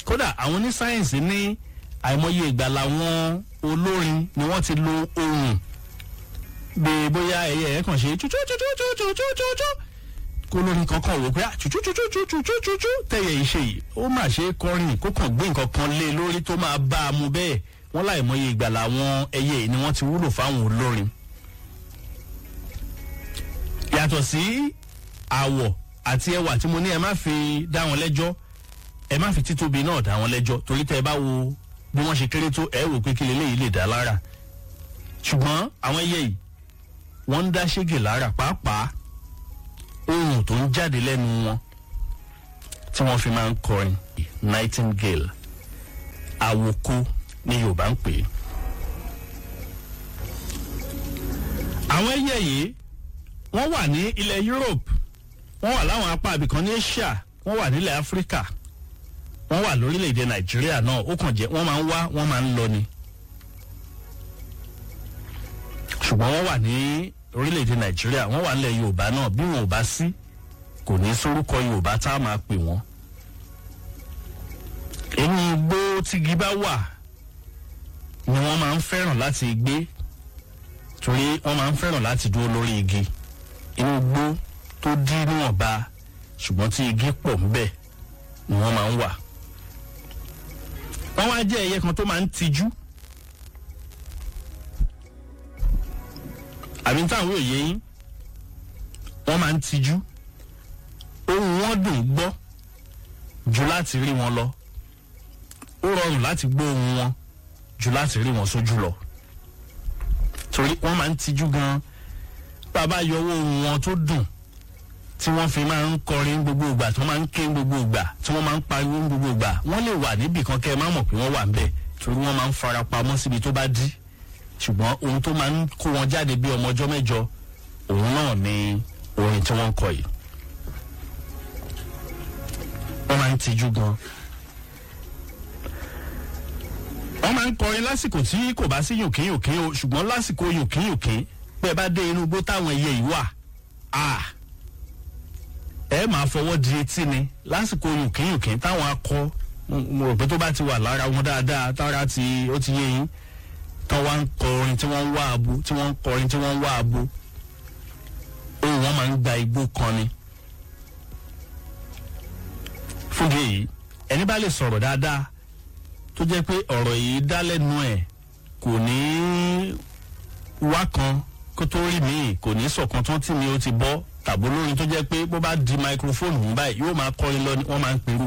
kódà àwọn onísáyẹ̀nsì ní àìmọye ìgbà làwọn olórin ni wọ́n ti lo ohùn bí bóyá ẹyẹ ẹ̀ kàn ṣe tútútútútútútútú kó lórin kankan wò pé tútútútútútútú tẹ̀yẹ ìṣe yìí ó mà ṣe é kọrin kó kàn gbé nǹkan kan lé lórí tó máa bá a mu bẹ́ẹ̀ wọ́n láìmọye ìgbà làwọn ẹyẹ yìí ni wọ́n ti wúlò fáwọn olórin yàtọ̀ sí àwọ̀ àti ẹwà tí mo ní ẹ má fi dá wọn lẹ́jọ́ ẹ má fi títóbi náà dá wọn lẹ́jọ́ torí tẹ́ ẹ bá wo bí wọ́n ṣe kéré tó ẹ wò pé kí leléyìí lè dá lára ṣùgbọ́n àwọn ẹyẹ yìí wọ́n ń dá ṣége lára pàápàá ohun tó ń jáde lẹ́nu wọn tí wọ́n fi máa ń kọrin nightingale àwòkó ni yorùbá ń pè é. àwọn ẹyẹ yìí wọ́n wà ní ilẹ̀ europe wọ́n wà láwọn apá abìkan ní asia wọ́n wà nílẹ̀ áfíríkà wọ́n wà lórílẹ̀‐èdè nàìjíríà náà ó kàn jẹ́ wọ́n máa ń wá wọ́n máa ń lọ ni. ṣùgbọ́n wọ́n wà ní orílẹ̀‐èdè nàìjíríà wọ́n wà nílẹ̀ yorùbá náà bí wọn ò bá sí kò ní sórúkọ yorùbá tá a máa pè wọ́n. inú igbó tígi bá wà ni wọ́n máa ń fẹ́ràn láti gbé torí wọ́n máa ń fẹ́ràn láti dúró lórí igi inú igbó tó dí níwọ̀nba ṣùgbọ́n tí igi pọ̀ ńbẹ̀ ni wọ́n máa ń wà. wọ́n wá jẹ́ ẹyẹ kan tó máa ń tijú. àbí táwọn yóò yé yín wọ́n máa ń tijú. ohun wọn dùn gbọ́ ju láti rí wọn lọ. ó rọrùn láti gbọ́ ohun wọn ju láti rí wọn sójú lọ. torí wọ́n máa ń tijú gan-an bàbá yọwọ́ ohun wọn tó dùn tí wọ́n fi máa ń kọrin gbogbo ìgbà tí wọ́n máa ń ké gbogbo ìgbà tí wọ́n máa ń pariwo gbogbo ìgbà wọ́n lè wà níbì kan kẹ́ ẹ má mọ̀ pé wọ́n wà ńbẹ̀ torí wọ́n máa ń fara pamọ́ síbi tó bá dí ṣùgbọ́n ohun tó máa ń kó wọn jáde bí ọmọ ọjọ́ mẹ́jọ òun náà ni orin tí wọ́n ń kọ yìí wọ́n máa ń tijú gan wọ́n máa ń kọrin lásìkò tí kò bá sí yòkínyòkín o ṣùgbọ́n lásìkò yòkínyòkín pé bá dé inú igbó táwọn ẹyẹ yìí wà ah ẹ máa fọwọ́ di etí ni lásìkò yùnkínyùnkín táwọn akọ mo rò pé tó bá ti wà lára wọn dáadáa tára ti ó ti yé yín tán wá ń kọrin tí wọ́n ń wá abo tí wọ́n ń kọrin tí wọ́n ń wá abo ohun wọn máa ń gba igbó kan ni. fúngi èyí ẹni bá lè sọ̀rọ̀ dáadáa tó jẹ́ pé ọ̀rọ̀ yìí dá lẹ́nu ẹ̀ kò ní wá kan kó tó rí mi kò ní sọ̀kan tán tí mi ó ti bọ́ tàbí olórin tó jẹ́ pé bó bá di microphone mú báyìí yóò máa kọrin lọ ni wọ́n máa ń perú